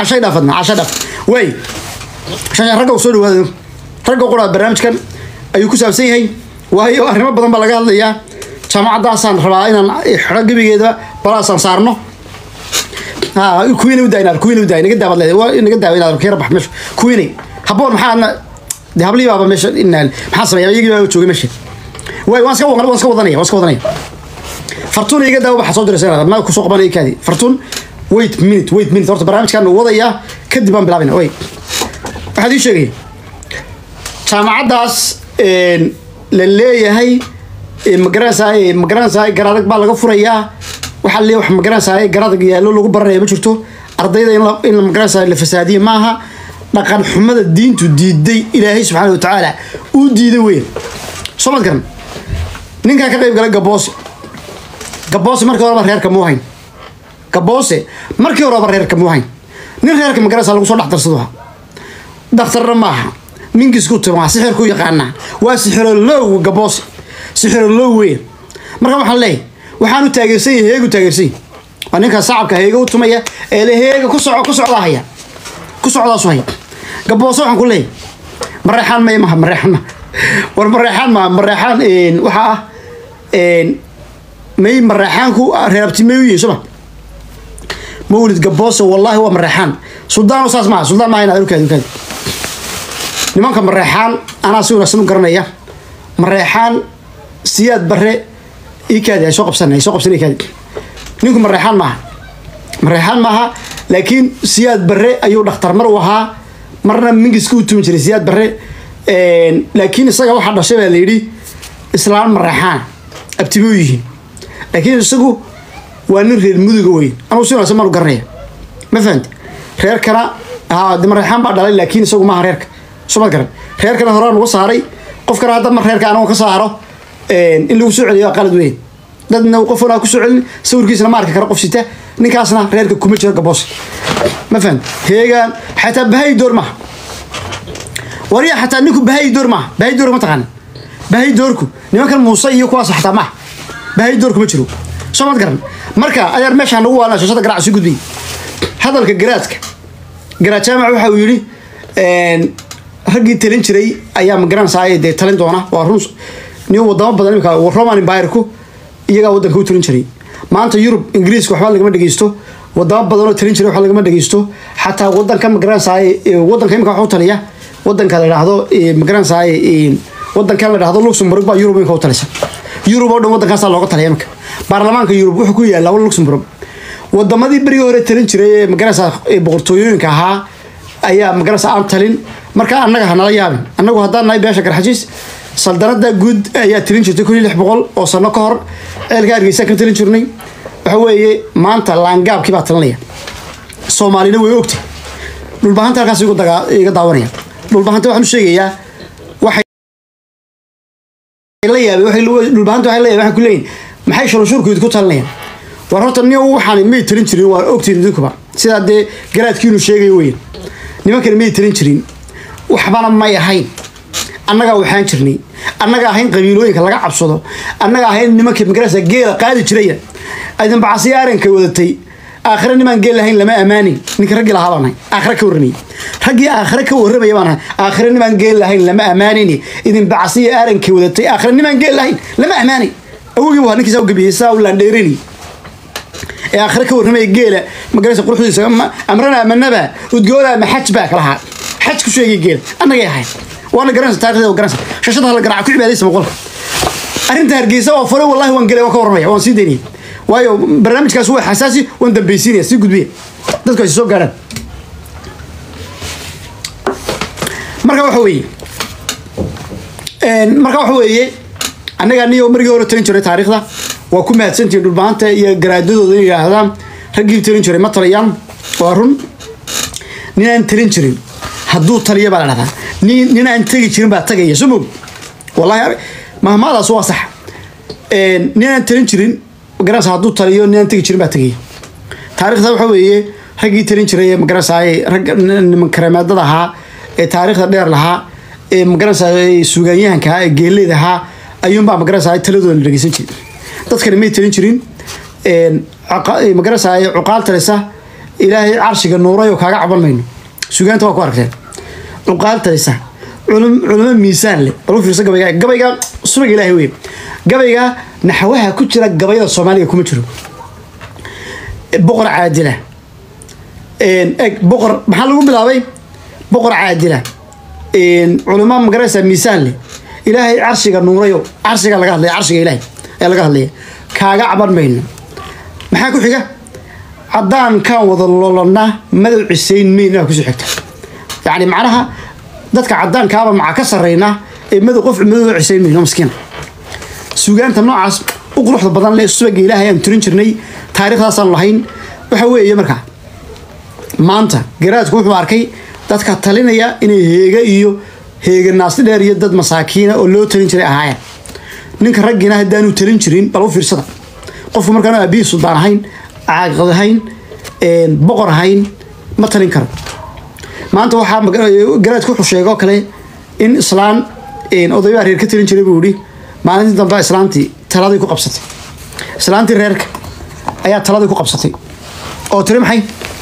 cashay dhaafadna cashay dhaaf way shasha ragga u soo dhawaado ragga qura barnaamijkan ayuu ku saabsan yahay waayo arrimo badan baa laga hadlayaa jaamacaddaasaan rabaa inaan xidho gebigeeda balaasaan saarno ha kuwiina u daayna kuwiina u daay naga daabad leedahay naga daawa inaad keera bax meesha kuwiinay haboon maxaadna de hablihii baaba meesha inaal maxaa sameeya iyagii baa joogay meesha waay waan iska waan iska wadanaya waan iska wadanaya fartuun iga daawo waxaa soo diraysa ma kusoo qabanaya kaadi fartuun wait minute wait minute horta barnaamijkan uu wadayaa kadib baan bilaabina wait waxaad ii sheegaya jaamacaddaas la leeyahay magaranaysaay magaranaysaay garadag baa laga furayaa waxaa leeyahay wax magaranaysaay garadag yaallo lagu baranaya ma jirto ardayda in la in magaranaysaay la fasaadiye maaha dhaqan xumada diintu diiday ilaahay subxaana wa tacaala uu diiday weyn soo mad garan ninkaa ka qayb galay gaboose gaboose markii horeba reerka muu hayn gaboose markii horeba reerka muu hayn nin reerka magaranaysaa lagu soo dhex darsaduha daktarna maaha minkiisku timaa sixirku yaqaanaa waa sixirolow gaboose sixirolow weyn marka waxaan leeyahay waxaan u taageersan yahay heegu taageersan yahay waa ninka sacabka heega u tumaya ee le heega ku soco ku socdaa haya ku socdaasu haya gaboose waxaan ku leeyahay mareexaan may maha mareexaan maha war mareexaan maha mareexaan waxaa ah may mareexaanku reerabti may u yihiin soma mawlid gaboose wallaahi waa mareexaan suldaan saas maaha suldaan maaha inaad ukaadi ukaadi nimanka mareexaan anaa si wanaagsan u garanaya mareexaan siyaad bare ikaadi ay soo qabsan ay soo qabsan ikaadi ninku mareexaan maaha mareexaan maaha laakiin siyaad bare ayuu dhakhtar mar u ahaa marna mingiska u tumi jiray siyaad bare laakiin isaga waxaa dhashay baa layidhi islaan mareexaan abtibe u yihiin laakiin isagu waa nin reer muduga weyn anuu si wanaagsan maan u garanaya ma fahamti reerkana haa de mareexaan baa dhalay laakiin isagu maaha reerka sumad garan reerkana horaa nagu saaray qofkana hadda mar reerka anago ka saaro in lagu soo celiyo qalad weyn dadna qofna ku soo celin sawirkiisna ma arki kara qof sita ninkaasna reerka kuma jiro gaboos ma fahan heegaan xataa bahay door maaha wariya xataa ninku bahay door maaha bahay door ma taqaana bahay doorku nimankan muuse iyo kuwaas xataa maaha bahay doorku ma jiro soo mad garan marka adeer meeshaa nagu waalna shashada garaac sii gudbiyay hadalka garaadka garaad jaamac waxa uu yidhi raggii talin jiray ayaa magaranaysaa dee talin doona waa run nin wadamo badan imika roman empirku iyagaa waddanka u talin jiray maanta yurub ingiriiska waxba lagama dhegeysto wadamo badan oo talin jiray waxba lagama dhegeysto xataa wadanka magaranaysaa wadanka imika waxu taliya wadanka la dhahdo magaranaysaa wadankan la dhahdo luxemburg baa yurub imika u talisa yurub oo dhan waddankaasaa looga taliya imika baarlamaanka yurub wuxuu ku yaalla luxemburg wadamadii berigii hore talin jiray ee magaranaysaa boqortooyooyinka ahaa ayaa magaranaysa aan talin marka annaga hanala yaabin annagu haddaan nahay beesha garxajiis saldanada guud ayaa talin jirtay kun iyo lix boqol oo sano ka hor ceelka hargeysa ka talin jirnay waxa weeye maanta laangaabkii baa talinaya soomaalina way ogtay dhulbahanta halkaas iga daawanaya dhulbahanta waxaan u sheegayaa waxay la yaabay dhulbahanta waxay la yaabay waxaan ku leeyihin maxay shurunshuurkooda ku talinayaan war horta nin waxaan may talin jirin waa ogtiin idinkuba sidaa dee garaadkiinu sheegayo weyn nimankani may talin jirin waxbana may ahayn annagaa waxaan jirnay annaga ahayn qabiilooyinka laga cabsado annaga ahayn nimanka magarasa geela qaadi jiraya idin bacasiya aranka wadatay aakhire nimaan geel lahayn lama ammaanin ninka raggii lahaa baan nahay aakhire ka warramay raggii aakhire ka warramaya baan nahay aakhire nimaan geel lahayn lama ammaanin idin bacasiya aranka wadatay aakhire nimaan geel lahayn lama ammaanin awogii waa ninkiisa u gabiyey saa u laandheerani ee aakhire ka warramaya geela magarasa quruxdiisa amrana amanaba udgooda ama xaj baa kalahaa xaj ku sheegay geela annagay ahayn waana garanaysa taarikhdeeda waa garanaysa shashada hala garaaca ku cibaadaysa boqolka arrinta hargeysa oo fure wallahi waan gelay waan ka warramaya waan sii daynaya waayo barnaamijkaas waa xasaasi waan dambaysiinaya sii gudbiya dadku ay soo gaarhaan marka waxa weeye marka waxa weeye annaga niyo margii hore talin jiray taariikhda waa ku mahadsantihiin dhulbaanta iyo garaadadooda inay yidhaahdaan raggii talin jiray ma taliyaan waa run ninaan talin jirin hadduu taliya baa la dhahdaa nin nin aan tegi jirin baa tagaya soo mog wallahi mahmaadaas waa sax nin aan talin jirin magaranaysa hadduu taliyo nin aan tegi jirin baa tagaya taariikhda waxa weeye raggii talin jiray ee magaranaysaay rag niman kareemaadada ahaa ee taariikhda dheer lahaa ee magaranaysaay suugaanyahanka ahaa ee geeleyda ahaa ayuunbaa magaranaysaay taladooda la dhegeysan jiray dadkani may talin jirin magaranaysaay cuqaal talisa ilaahay carshiga nuuray oo kaaga caban mayno sugaanta waa ku aragteen cuqaal talisa culum culamo miisaan leh bal u fiirsa gabayga gabayga subag ilaahay wey gabayga naxwaha ku jira gabayada soomaaliga kuma jiro boqor caadila eg boqor maxaa lagu bilaabay boqor caadila culamo magaraysa miisaan leh ilaahay carshiga nuurayo carshiga laga hadlaya carshiga ilaahay ayaa laga hadlaya kaaga caban mayno maxaa ku xiga haddaan kaan wada lolona madow cisayn mayna kusoo xigta yacni macnaha dadka caddaankaaba maxaa ka sarreynaa ee madow qof madow cisayn mayno maskiina sugaanta noocaas u quruxda badan leh subaga ilaahay aan turin jirnay taariikhdaasaan lahayn waxa weeye markaa maanta garaadku wuxuu arkay dadka talinaya inay heega iyo heega naasti dheer iyo dad masaakiina oo loo talin jiray ahaayeen ninka raggiina haddaanu talin jirin bal u fiirsada qofku markaan aabihii suldaan ahayn caaqad ahayn boqor ahayn ma talin karo maanta waxaa garaadku wuxuu sheegoo kale in islaan odaybaa reer ka talin jiray buu yihi maalintii dambe islaantii taladii ku qabsatay islaantii reerka ayaa taladii ku qabsatay oo tiri maxay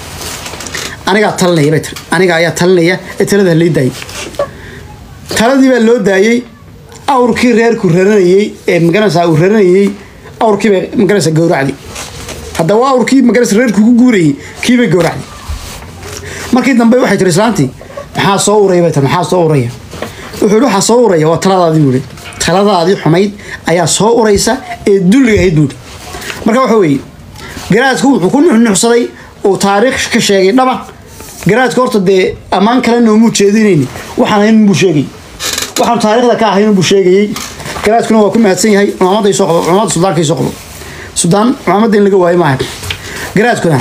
anigaa talinaya bay tiri aniga ayaa talinaya ee talada lay daayay taladii baa loo daayey awrkii reerku raranayey ee magaranaysaa uu raranayey awrkii bay magaranaysaa gowracdi haddaba awrkii magaranaysa reerku ku guurayey kiibay gowracdi markii dambe waxay tiri islaantii maxaa soo uraya bay tiri maxaa soo uraya wuxuu yihi waxaa soo uraya waa taladaadii buu yihi taladaadii xumayd ayaa soo uraysa ee dulliga ahayd buuhi marka waxa weeye garaadku wuxuu ku nuxnuxsaday uu taariikh ka sheegay dhaba garaadku horta dee ammaan kale noomuu jeedinayni waxaan ahayn buu sheegay waxaan taariikhda ka ahayn buu sheegayey garaadkuna waa ku mahadsan yahay cumaamadda soo qabo cumaamadda suldaanka soo qabo sudaan cumaamadda in laga waayo maaha garaadkuna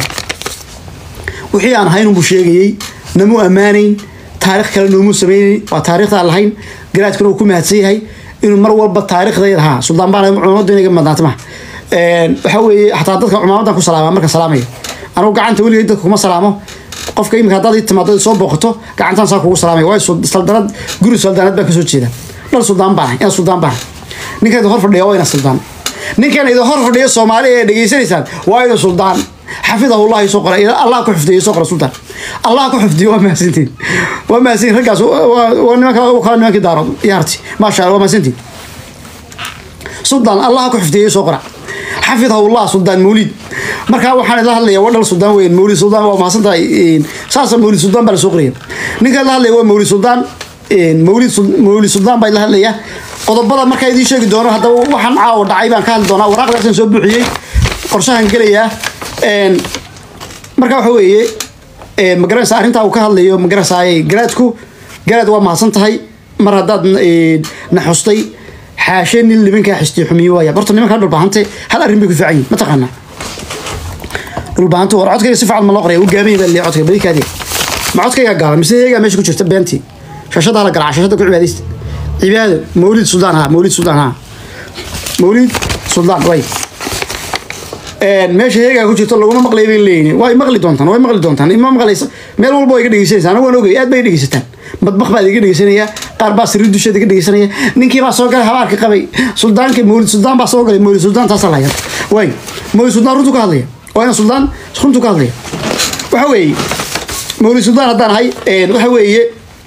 wixii aan ahayn buu sheegayey namuu ammaanayn taarikh kale noomuu samaynayn waa taariikhda lahayn garaadkuna wuu ku mahadsan yahay inuu mar walba taariikhday lahaa suldaan baan cumaamadda inaga madnaata maha waxa weeye xataa dadka cumaamadan ku salaama marka salaamaya anugu gacanta weligay dadka kuma salaamo qofka imika haddaad ii timaado soo booqato gacantaan saa kugu salaamaya waayo saldanad guri saldanad baan kasoo jeeda dhal suldaan baan ina suldaan baan ninkan hor fadhiya waa ina suldaan ninkan idin hor fadhiya soomaali ee dhegeysanaysaan waa ina suldaan xafidahullahi soo qora allah ku xifdiyo soo qora sultaan allah ku xifdiyo waa mahadsantiin waa mahadsantiin raggaas waa nimanka kala nimankii daarood iyo harti maasha allah waa mahadsantiin suldaan allah ku xifdiyo soo qora xafidahullah suldaan mawlid markaa waxaan idla hadlaya waa dhal suldaan weyn mawlid suldaan waa mahadsantahay saasa mawlid suldaan baa la soo qoraya ninka la hadlaya waa mawlid suldaan mawlid mawlid suldaan baa idla hadlaya qodobada markaa idiin sheegi doono haddaba waxaan caawa dhacay baan ka hadli doonaa waraaqdaasaan soo buuxiyey qorshahan gelayaa marka waxa weeye magaranaysa arrintaa uu ka hadlayo magaranaysaa garaadku garaad waa mahadsan tahay mar haddaad na xustay xaashee nin libankaa xistay xumiyo waaya horta nimankaa dhulbaahante hal arrin bay ku fiican yihin ma taqaanaa dhulbaahantu war codkayga si fiican ma loo qoraya u gaabanya baa leeyahay codkayga badikaadii ma codkayga gaaban mise heegaa meesha ku jirta beentii shashada la galaa shashada ku cibaadaysta cibaado mawlid suldaan ha mawlid suldaan ha mawlid suldaan way meesha heegaa ku jirto laguma maqlay bay leeyihin way maqli doontaan way maqli doontaan ima maqlaysa meel walba way iga dhegeysanaysa anagu waan ogay aad bay dhegeysataan madbaq baa iga dhegeysanaya qaar baa sirri dusheeda iga dhegeysanaya ninkii baa soo galay habaarka qabay suldaanka mawlid suldaan baa soo galay mawlid suldaan taasaa lahaya way mawlid suldaan runtu ka hadlaya waa ina suldaan runtu ka hadlaya waxa weeye mawlid suldaan haddaan ahay waxa weeye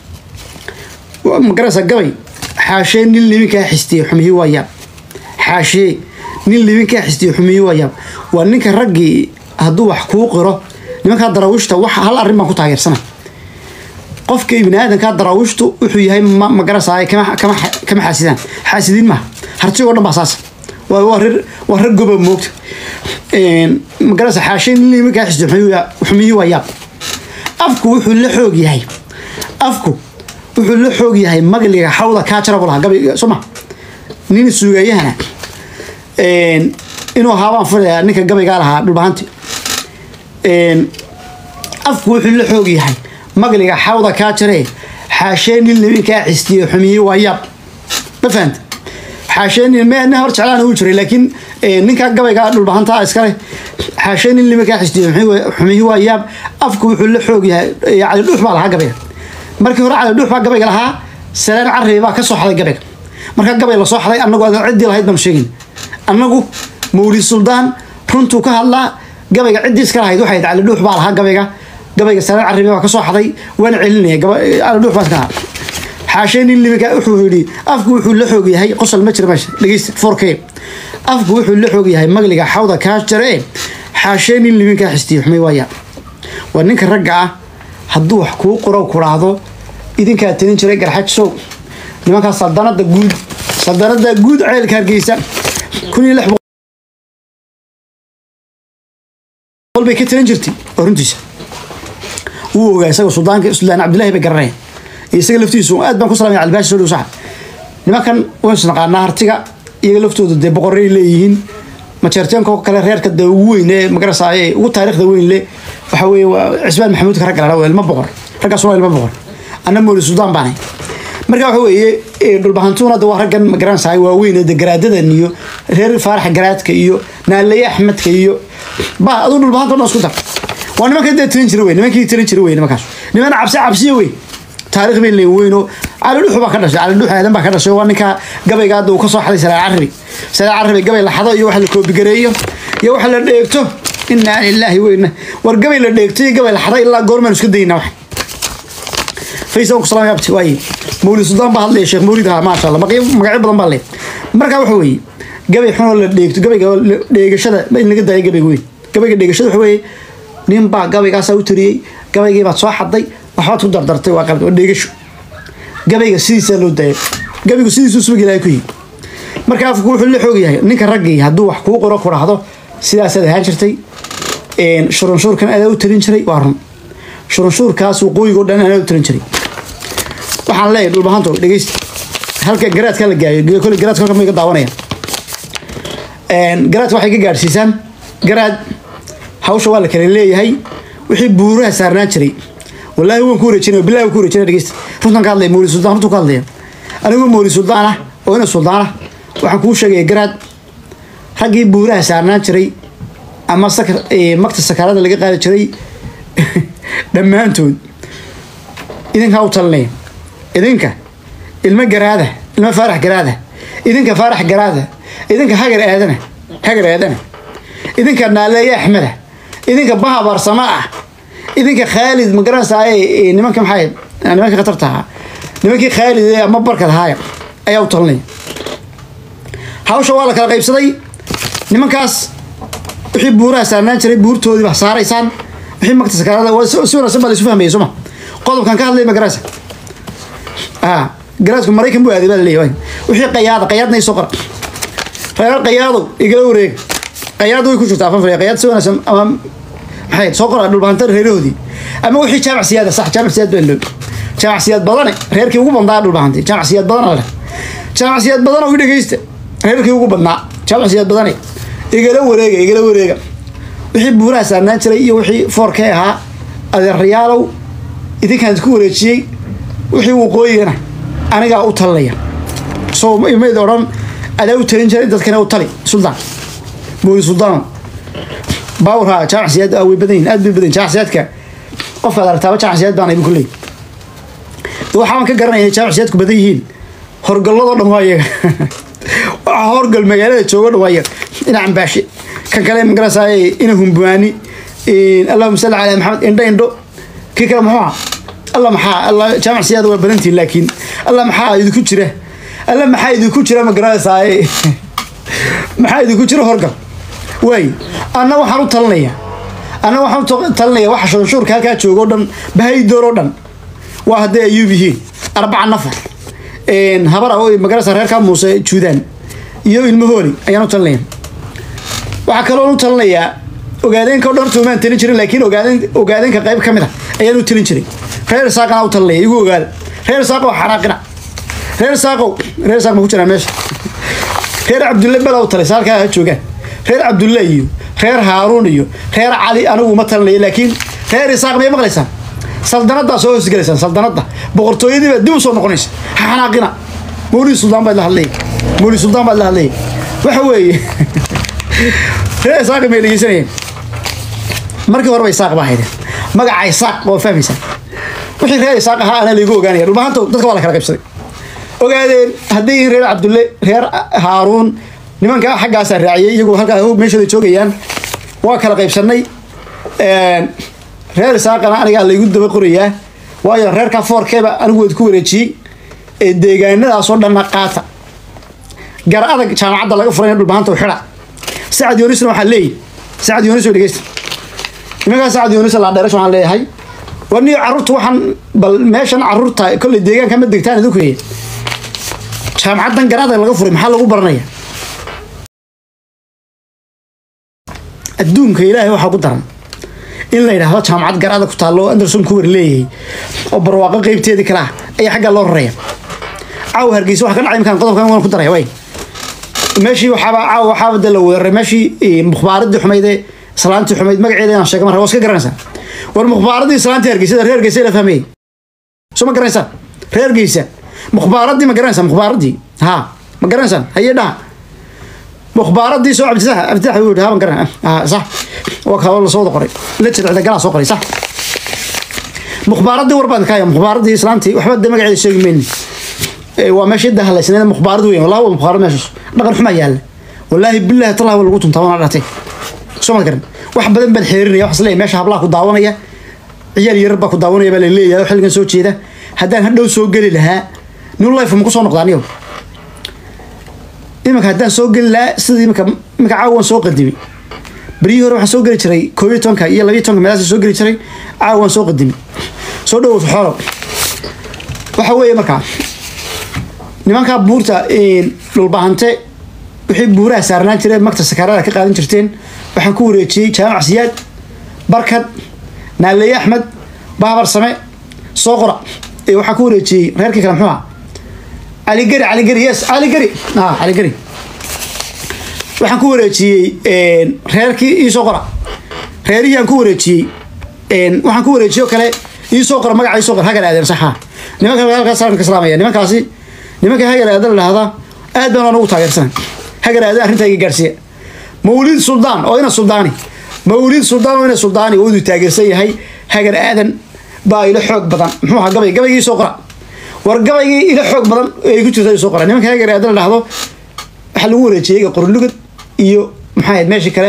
magaraysa gabay xaashee nin libinkaa xistiyey xumiyi waa yaab xaashee nin libinkaa xistiyey xumiyi waa yaab waa ninka raggii hadduu wax kuu qiro nimankaa daraawiishta wax hal arrin baan ku taageersana qofka ibni aadankaa daraawiishtu wuxuu yahay magaraysaa kama kama xaasidaan xaasidiin maaha hartigoo dhan baa saasa waa reer waa reer goba moogta magaraysa xaashee nin libinkaa xistiyey xumiyi waa yaab afku wuxuu la xoog yahay afku wuxuu la xoog yahay magliga xawda kaa jara bu lahaa gabi soo ma nin suugayahana inuu ahaabaan filayaa ninka gabaygaa lahaa dhulbahanti afku wuxuu la xoog yahay magliga xawda kaa jaree xaashee nin libinkaa xistiyey xumiye waa yaab ma fahanta xaashee nin me nin hor jeclaana uu jiray laakiin ninkaa gabaygaa dhulbahantaa iskale xaashee nin libinkaa xistiyey xumiye waa yaab afku wuxuu la xoog yahay cali dhuux baa lahaa gabayga markii hore cali dhuux baa gabayga lahaa salaan carabi baa ka soo xaday gabayga markaa gabay lasoo xaday annagu adan ciddii lahayd baanu sheegin annagu mawlid suldaan runtuu ka hadlaa gabayga ciddii iska lahayd waxay cali dhuux baa lahaa gabayga gabayga sanad carabi baa ka soo xaday waana celinaya cali dhuux baa iska lahaa xaashee nin liminka wuxuu yidhi afku wuxuu la xoog yahay qosol ma jira meesha dhegeysta four k afku wuxuu la xoog yahay magliga xawda kaa jare xaashee nin liminkaa xistiyo xumay waaya waa ninka ragga ah hadduu wax kuu qoro kuraahdo idinkaa talin jiray garxajisow nimankaa saldanada guud saldanada guud ceelka hargeysa kun iyo lix boqol bay ka talin jirtay oo runtiisa wuu ogaa isaga suldaanka suldaan cabdillahi bay garanaya iyo isaga laftiisu aad baan ku salamaya albaashi soo dhow saxa nimankan waynu isnaqaanaa hartiga iyaga laftooda dee boqorray leeyihiin majeerteenka oo kale reerka dee ugu weyn ee magarasaaye ugu taariikhda weyn le waxa weeye waa cismaan maxamuudka ragga ladhaa waa ilmo boqor raggaas waa ilmo boqor anna mooli suldaan baanay marka waxa weeye dhulbahantuuna de waa raggan magaranaysaa waaweyn ee de garaadadan iyo reer faarax garaadka iyo naalaye axmedka iyo ba aduu dhulbahanta o dhan isku dar waa nimanka dee tirin jira wey nimankii tirin jira wey nimankaas nimana cabsi cabsiya wey taarikh bay leeyin weyno cali dhuux baa ka dhashay cali dhuux aadan baa ka dhashay waa ninka gabayga hadda uu ka soo xaday salaal carabi salaal carabi gabay la xado iyo wax la koobigareeyo iyo wax la dheegto inaa lilaahi weyna war gabay la dheegto iyo gabay la xado ilaa goormaan iska daynaa wax فيسبوك ku salaam yaabti waaye mawlid suldaan baa hadlaya sheekh mawlid ha maasha allah magacyo magacyo badan baa leh marka waxa weeye gabay xunoo la dheegto gabayga dheegashada in laga daayo gabayga weyn gabayga dheegashada waxa weeye nin baa gabaygaasaa u tiriyey gabaygii baad soo xaday waxbaad ku dardartay waa qalad waa dheegasho gabayga sidiisaa loo daaya gabaygu sidiisuu subag ilaahay ku yihi marka afku wuxuu la xoog yahay ninka raggii hadduu wax kuu qoro ku dhahdo sidaasaad ahaan jirtay shurunshuurkan adaa u tarin jiray waa run shurunshuurkaas waqooyiga o dhan anaa u tarin jiray waxaan leeyahay dhulbahanto dhegeysta halka garaadka la gaayo kole garaadka halka may ka daawanayaan garaadka waxay ka gaadhsiisaan garaad hawsha waa la kala leeyahay wixii buuraha saarnaan jiray wallaahi waan ku wareejinaya billahi waan ku wareejinaya dhegeysta runtan ka hadlaya mawlid suldaan runtu ka hadlaya anigoo mawlid suldaan ah oo ina suldaan ah waxaan kuu sheegaya garaad raggii buuraha saarnaan jiray ama sakar magta sakaarada laga qaadi jiray dhammaantood idinkaa u talinaya idinka ilmo garaada ilmo faarax garaada idinka faarax garaada idinka hagar aadana hagar aadana idinka naaleeye axmeda idinka baha baarsama ah idinka khaalid ma garanaysaa nimanka maxay nimanka khatarta ahaa nimankii khaalid ee ama barkad ahaaya ayaa u talinaya hawsha waa la kala qaybsaday nimankaas wixii buuraha saarnaan jiray buurtoodii baa saaraysaan wixii magta sakaarada si wanaagsan baa la isu fahmaya sooma qodobkan ka hadlay ma garanaysa ah garaadku maraykan buu aaday baa la leeyahay wixii qayaada qayaadna isoo qora reer qayaado igala wareeg qayaad way ku jirtaa afan fariya qayaad si wanaagsan ama maxay soo qora dhulbahantar reerahoodii ama wixii jaamac siyaada sax jaamac siyaad baa loo jaamac siyaad badane reerkii ugu badnaa dhulbahantay jaamac siyaad badana leh jaamac siyaad badana u dhegeysta reerkii ugu badnaa jaamac siyaad badane igala wareega igala wareega wixii buuraha saarnaan jiray iyo wixii foorkee ahaa adeerayaalow idinkaan isku wareejiyey wixii waqooyigana anigaa u talinaya soo imayd odhan adaa u talin jiray dadkana u tali suldaan mawli suldaano baawrha jaamac siyaad way badan yihin aad bay badan jaamac siyaadka qofkaad aragtaaba jaamac siyaad baan ibu kuleey waxaan ka garanaya jaamac siyaadku badan yihiin horgalladoo dhan waa iyaga waxa horgal magaalada joogo dhan waa iyaga ina cambaashe kan kale magarasaaye ina humbuwaani allahuma salli calaa maxamed indho indho kii kale muxuu aha alla maxaa alla jaamac siyaada waa badantiin laakiin alla maxaa idinku jira alla maxaa idinku jira ma garanaysaay maxaa idinku jira horgal waay anna waxaan u talinaya anna waxaan u talinaya waxa shunshuurka halkaa jooga o dhan bahaydoor oo dhan waa hadday ayuub yihiin arbaca nafar habara oo magaraysa reerkaa muuse juudaan iyo ilmo hooli ayaan u talinaya waxaa kaloo u talinayaa ogaadeenka o dhan horta umaan talin jirin laakiin ogaadeen ogaadeenka qayb ka mid a ayaan u talin jiray reer saaqana u talinaya igu ogaada reer saaqow xanaaqina reer saaqow reer saaq ma ku jiraan meesha reer cabdulle bela u talaysa halkaa ha joogaan reer cabdulle iyo reer haaruun iyo reer cali anigu ma talinaya laakiin reer isaaq may maqlaysaan saldanaddaa soo hoosgelaysaan saldanadda boqortooyadii baa dib u soo noqonaysa ha xanaaqina mawlid suldaan baad la hadlaya mawlid suldaan baad la hadlaya waxa weeye reer isaaqi may dhegeysanayeen markii horeba isaaq baa haydeen magaca isaaq waa fahmaysaa wixii reer isaaq ahaa ana laygu ogaanaya dhulbahanto dadka waa la kala qaybsaday ogaadeen hadday yihiin reer cabdulle reer haaruun nimanka xaggaasaa raaciyay iyagoo halkaa meeshooda joogayaan waa kala qaybsanay reer isaaqana anigaa laygu daba qorayaa waayo reerka foorkeeba anigu waad ku wareejiyey ee deegaanadaasoo dhanna qaata gar adag jaamacadda laga furay dhulbahanta u xidha sacad yoonisna waxaa leeyahy sacad yoonis oo dhegeysta nimankaa sacad yoonis laadheerash waxaan leeyahay war niyo carruurta waxaan bal meeshan carruurta kolley deegaanka ma degtaan idinku ye jaamacaddan gar adag laga furay maxaa lagu baranaya adduunka ilaahay waxaa ku daran in la yidhaahdo jaamacad gar adag ku taallo anderson kuwer leeyahay oo barwaaqo qeybteedii kale ah ayaa xaggaa loo rareeya caawa hargeysa waxa ka dhacay imkaan qodobkan waan ku daraya way meeshii waxaaba caawa waxaaba dee la weeraray meeshii mukhbaaradii xumayd ee islaantii xumayd magaceeda inaan sheega marka waa iska garanaysaa war mukhbaaradii islaantii hargeysada reer hargeysa la fahmayey soo ma garanaysaan reer hargeysa mukhbaaradii ma garanaysaa mukhbaaradii ha ma garanaysaan haye dhaha mukhbaaradii soo cabditax cabditax wuu yidhi ha ma garan sax waa kaa la soo wada qoray la jadcida galaa soo qoray sax mukhbaaradii war baan kaaya mukhbaaradii islaantii waxba dee magaceeda sheegi mayni waa meesha cidda halaysnayd mukhbaarad weyn wallahi waa mukhbaarad meeshaas dhaqan xumaa yaalla wallaahi billahi tallahi waa lagu tuntaa waana dhatay soo ma garan wax badan baan xeerinaya waxas leeyahay meesha hablaha ku daawanaya ciyaal yarar baa ku daawanaya baa la leeyahay xilligan soo jeeda haddaan hadhow soo geli lahaa new life ma ku soo noqdaa aniyo iminka haddaan soo geli lahaa sida iminka iminka caawan soo qadimay beryihii hore waxaan soo geli jiray koob iyo tobanka iyo labiyo tobanka meelahaas soo geli jiray caawan soo qadimay soo dhowow xoolo waxa weeye markaa nimankaa buurta dhulbahante wixii buuraha saarnaan jireen magta sakaarada ka qaadan jirteen waxaan ku wareejiyey jaamac siyaad barkad naaleeye axmed baabar same soo qora waxaan ku wareejiyey reerkii kale muxuu ah caligeri caligeri yes caligeri ah caligeri waxaan ku wareejiyey reerkii iisoo qora reerihii aan ku wareejiyey waxaan ku wareejiyey oo kale iisoo qora magaca iisoo qora hagan aadan saxa nimanka halkaas salamka islaamaya nimankaasi nimanka hagar aadan la dhahdaa aad baan aan ugu taageersanay hagar aadan arrintaa iga gaarsiiya mawlid suldaan oo ina suldaani mawlid suldaan oo ina suldaani oo inuu taageersan yahay hagar aadan baa ila xoog badan muxuu ahaa gabay gabaygii soo qora war gabaygii ila xoog badan ay ku jirta soo qora nimanka hagar aadan la dhahdo waxaa lagu wareejiyey qorlugad iyo maxaa ahayd meeshii kale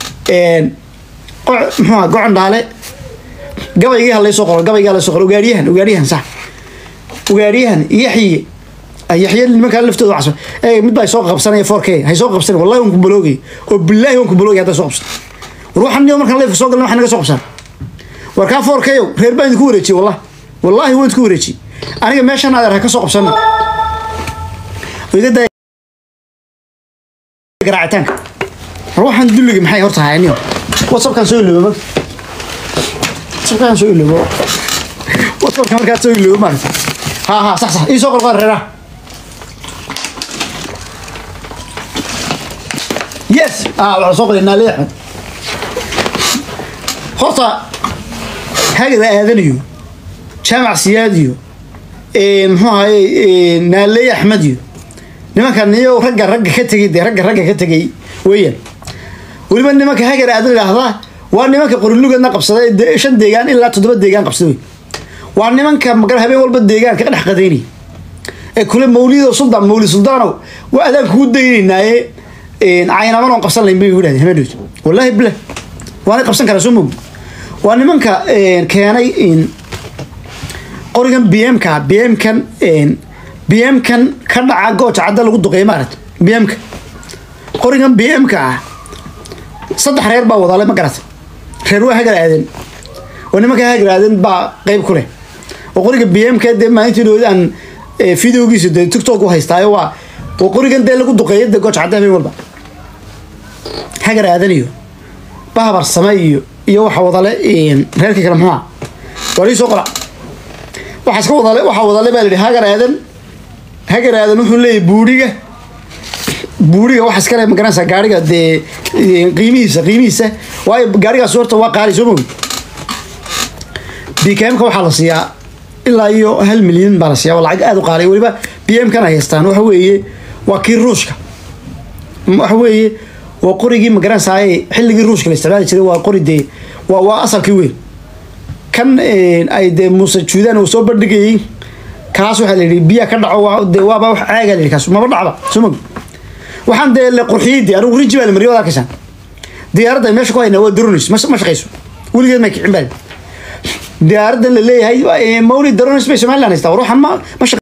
muxuu ahaa gocon dhaale gabaygii ha laysoo qoro gabaygii ha laysoo qoro ugaadhiyahan ugaadhiyahan sax ugaadhiyahan yaxye yaxye nimankaa laftooda waxas ee mid baa soo qabsanaya four k hay soo qabsan wallahi waan ku baloogay oo billaahi waan ku baloogay hadday soo qabsan war waxaan niyo markaan leefka soo galna waxaa naga soo qabsan war kaa four k ow reer baan idinku wareejiyey wallahi wallahi waan idinku wareejiyey aniga meeshan adeer ha ka soo qabsan iga daa garaacitaanka war waxaan dulliga maxay horta hayaa niyo whatsappkaan soo iloobo marka whatsappkaan soo iloobo whatsappka markaad soo iloobo maarata ha ha sax sax ii soo qolqoda reeraha yes ah waxaa soo qolay naali axmed horta hagada aadanayo jaamac siyaad iyo muxuu ahaye naaley axmed iyo nimankan niyo ragga ragga ka tegay dee ragga ragga ka tegay weeyaan weliba nimanka hagar aadan idhaahdaa waa nimanka qorilugadna qabsaday de- shan deegaan ilaa toddoba deegaan qabsaday wey waa nimanka magar habeen walba deegaanka ka dhex qadaynaya ee kule mawlido suldan mawlid suldaanow waa adaan kugu daynaynaaye caynaman oon qabsan layn bay igu dhahdeen habeen dhowt wallaahi bilah waana qabsan karaa soo moog waa nimanka keenay qorigan bmka bmkan bmkan ka dhaca gooja cadda lagu duqeeyo maarat bmka qorigan bmka ah saddex reer baa wadaale ma garata reer waa hagar aadan oo nimanka hagar aadan baa qeyb ku leh oo qoriga bmka dee maalintii dhood aan videogiisa dee tiktok u haystaayo waa oo qorigan dee lagu duqeeyo dee gooja cadda habeen walba hagar aadan iyo bahabar same iyo iyo waxa wadale reerkii kale muxuu ah waa lii soo qora waxaa iska wadale waxaa wadale baa la yidhi hagar aadan hagar aadan wuxuu leeyahay buuriga buuriga waxa iskale magaranaysaa gaariga dee qiimihiisa qiimihiisa waayo gaarigaas horta waa qaali soo mogi bkmka waxaa la siiyaa ilaa iyo hal milyan baa la siiyaa waa lacag aada u qaaliya weliba bmkan ay haystaan waxa weeye waa kii ruushka waxa weeye waa qorigii magaranaysaay xilligii ruushka la isticmaali jiray waa qori dee waa waa asalkii weyn kan ay dee muuse juudaan uu soo bandhigayey kaas waxaa la yidhi biyaa ka dhaco waa dee waaba wax caagaa la yidhi kaas maba dhacba soo mogi waxaan dee la qurxiyey dee anigu rinji baa la mariyay waad arkaysaan diyaaradda meesha ku haynaa waa daronis ma ma shaqayso weligeed may kicin baa diyaaraddan la leeyahay mawlid daronis bay somaliland haystaa ruuxan ma ma shaqa